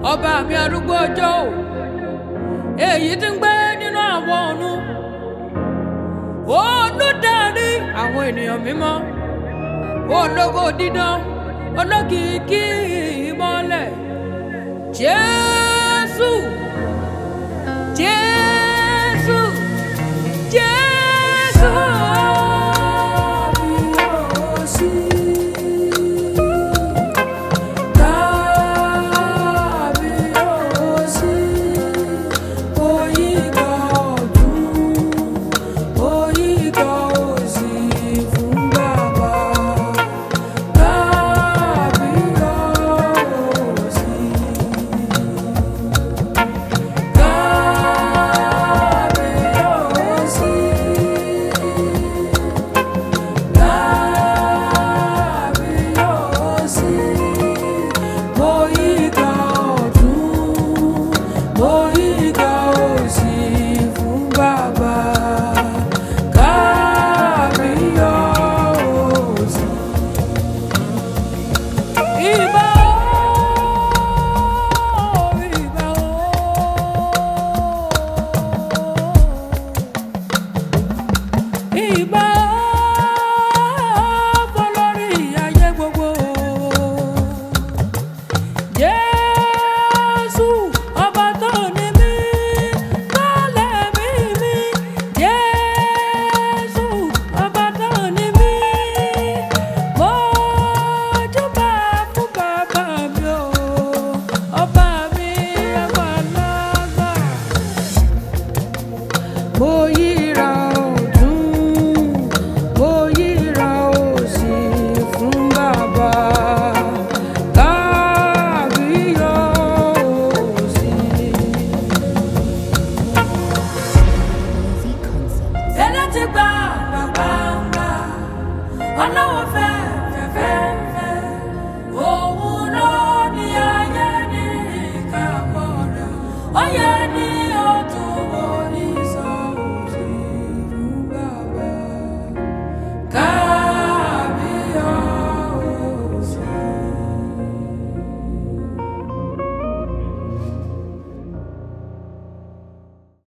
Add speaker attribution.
Speaker 1: ọba mi arúgbó ọjọ́ o èyí tí ń gbé nínú àwọn ọ̀run olùdarí àwọn ènìyàn mímọ́ ológo dídán olókìkí ìmọ́lẹ̀ jésù jésù jésù. Ìbà o, ìbà o. Ìbà fọlọ́rí ayé gbogbo. Jésù ọba tó ní mí, tó lẹ̀mí mi. Jésù ọba tó ní mí. Mo júbà fún bàbá mi o, ọba mi àgbàlagbà mo yíra ọdún mo yíra òsì fún bàbá kábíyọ̀sí.
Speaker 2: Easy concept.
Speaker 1: tẹ́lẹ̀ ti gba gbàgbàgbà ọlọ́wọ́ fẹ́ fẹ́fẹ́fẹ́ òun ló ní ayé ní ìkápọ̀ rẹ̀ ó yẹ